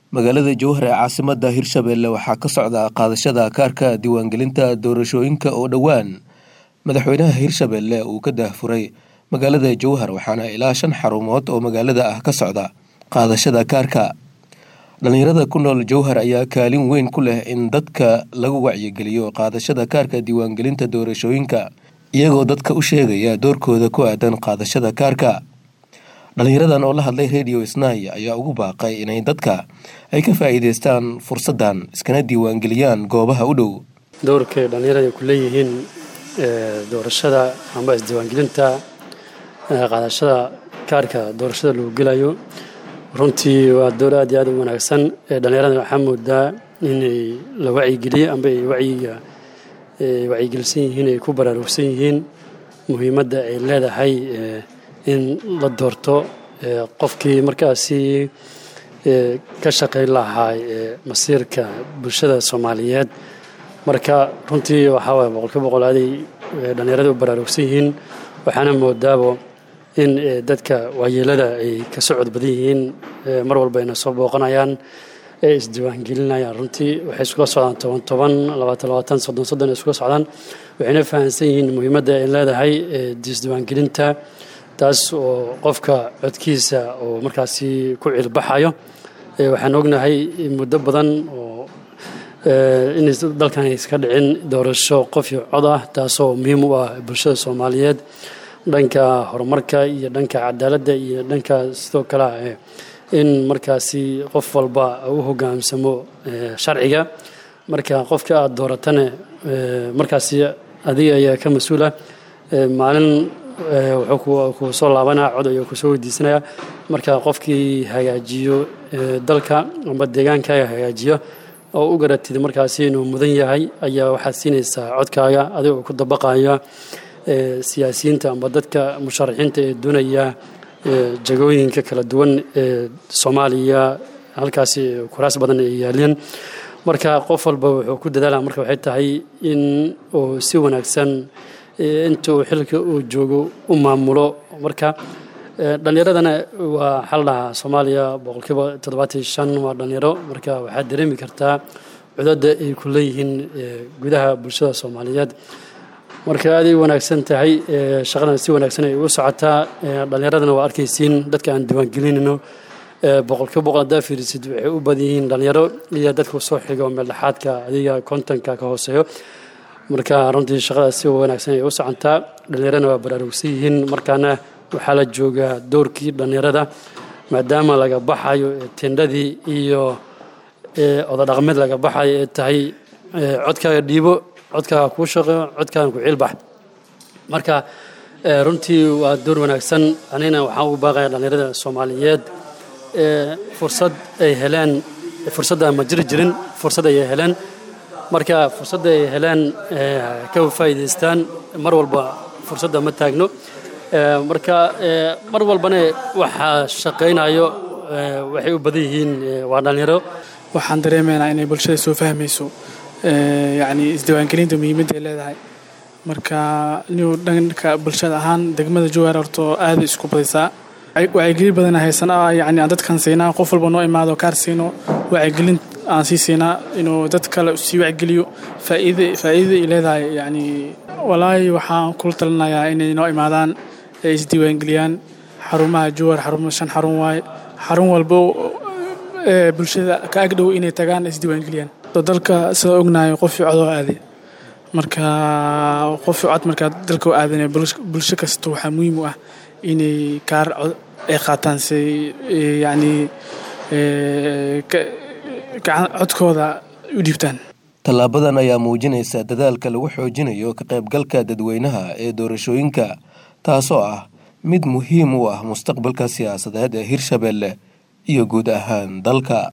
magaalada jowhar ee caasimada hirshabelle waxaa ka socda qaadashada kaarka diiwaangelinta doorashooyinka oo dhowaan madaxweynaha hirshabelle uu ka daahfuray magaalada jowhar waxaana ilaa shan xarumood oo magaalada ah ka socda qaadashada kaarka dhalinyarada ku nool jowhar ayaa kaalin weyn ku leh in dadka lagu wacyigeliyo qaadashada kaarka diiwaangelinta doorashooyinka iyagoo dadka u sheegaya doorkooda ku aadan qaadashada kaarka dhalinyaradan oo la hadlay radio snai ayaa ugu baaqay inay dadka ay ka faa'iideystaan fursaddan iskana diiwaangeliyaan goobaha u dhow dowrkay dhallinyarada ay ku leeyihiin doorashada amba isdiiwaangelinta qaadashada kaarka doorashada lagu gelayo runtii waa dowr aad iyo aad u wanaagsan dhallinyarada waxaa moodaa inay la wacyigeliye amba ay wacyiga wacyigelisan yihiin ay ku baraarugsan yihiin muhiimadda ay leedahay in la doorto qofkii markaasi ka shaqayn lahaa masiirka bulshada soomaaliyeed marka runtii waxaa waaya boqolkiiba boqol aaday dhallinyarada u baraarugsan yihiin waxaana moodaabo in dadka waayeelada ay ka socod badan yihiin mar walba ayna soo booqanayaan ee isdiiwaangelinayaan runtii waxay iskula socdaan toban toban labaatan labaatan soddon soddon ay iskula socdaan waxayna fahamsan yihiin muhiimadda ay leedahay isdiiwaangelinta taas oo qofka codkiisa oo markaasi ku cilbaxayo waxaan ognahay muddo badan oo in dalkan iska dhicin doorasho qof iyo cod ah taasoo muhiim u ah bulshada soomaaliyeed dhanka horumarka iyo dhanka cadaaladda iyo dhanka sidoo kale in markaasi qof walba u hogaamsamo sharciga marka qofka aada dooratane markaasi adiga ayaa ka mas-uula maalin wuxuu ku soo laabanaya cod ayuu kusoo weydiisanaya marka qofkii hagaajiyo dalka amba deegaankaaga hagaajiyo oo u garatid markaasi inuu mudan yahay ayaa waxaad siinaysaa codkaaga adiga oo ku dabaqaya siyaasiyiinta amba dadka musharaxiinta ee doonaya jagooyinka kala duwan ee soomaaliya halkaasi kuraas badan ay yaaleen marka qof walba wuxuu ku dadaalaa marka waxay tahay in uu si wanaagsan inta uu xilka uu joogo u maamulo marka dhallinyaradana waa xal dhahaa soomaaliya boqolkiiba toddobaatan shan waa dhallinyaro marka waxaad dareemi kartaa cudadda ay ku leeyihiin gudaha bulshada soomaaliyeed marka aaday wanaagsan tahay shaqadan si wanaagsan ay u socotaa dhallinyaradana waa arkaysiin dadka aan diiwaangelinayno boqolkiiba boqol haddaa fiirisid waxay u badan yihiin dhallinyaro iyo dadka soo xigo meeldhexaadka adiga kontonka ka hooseeyo marka runtii shaqada si wanaagsan ay u socontaa dhallinyarana waa baraarugsan yihiin markaana waxaa la joogaa doorkii dhallinyarada maadaama laga baxayo tendhadii iyo ododhaqmeed laga baxayo ee tahay codkaaga dhiibo codkaaga kuu shaqeeyo codkaaga ku ciilbax marka runtii waa door wanaagsan anigana waxaan ugu baaqaya dhallinyarada soomaaliyeed fursad ay heleen fursadda ma jiri jirin fursad ayay heleen marka fursadda ay heleen ka faa'iidaystaan mar walba fursadda ma taagno marka mar walbana waxaa shaqaynayo waxay u badan yihiin waa dhallinyaro waxaan dareemaynaa inay bulshada soo fahmayso yacni isdiiwaangelinta muhiimadda ay leedahay marka inuu dhanka bulshada ahaan degmada jowhar horto aada isku badaysaa wacyigelin badana haysana yacni aan dadkan siinaa qof walba noo imaado kaar siino wacyigelin aan sii siinaa inuu dad kale sii wacgeliyo faa'iida faa'iidada ay leedahay yacni walaahi waxaan kula talinayaa inay noo imaadaan ay isdiiwaangeliyaan xarumaha jowhar xarumo shan xarun waaye xarun walbo ee bulshada ka agdhow inay tagaan isdiiwaangeliyaan dalka sida ognahay qofii codoo aaday marka qofii cod markaa dalka u aadan bulsho kasta waxaa muhiim u ah inay kaar cod ay qaataan si yacni codkooda u dhiibtaan tallaabadan ayaa muujinaysa dadaalka lagu xoojinayo ka qaybgalka dadweynaha ee doorashooyinka taasoo ah mid muhiim u ah mustaqbalka siyaasadeed ee hirshabelle iyo guud ahaan dalka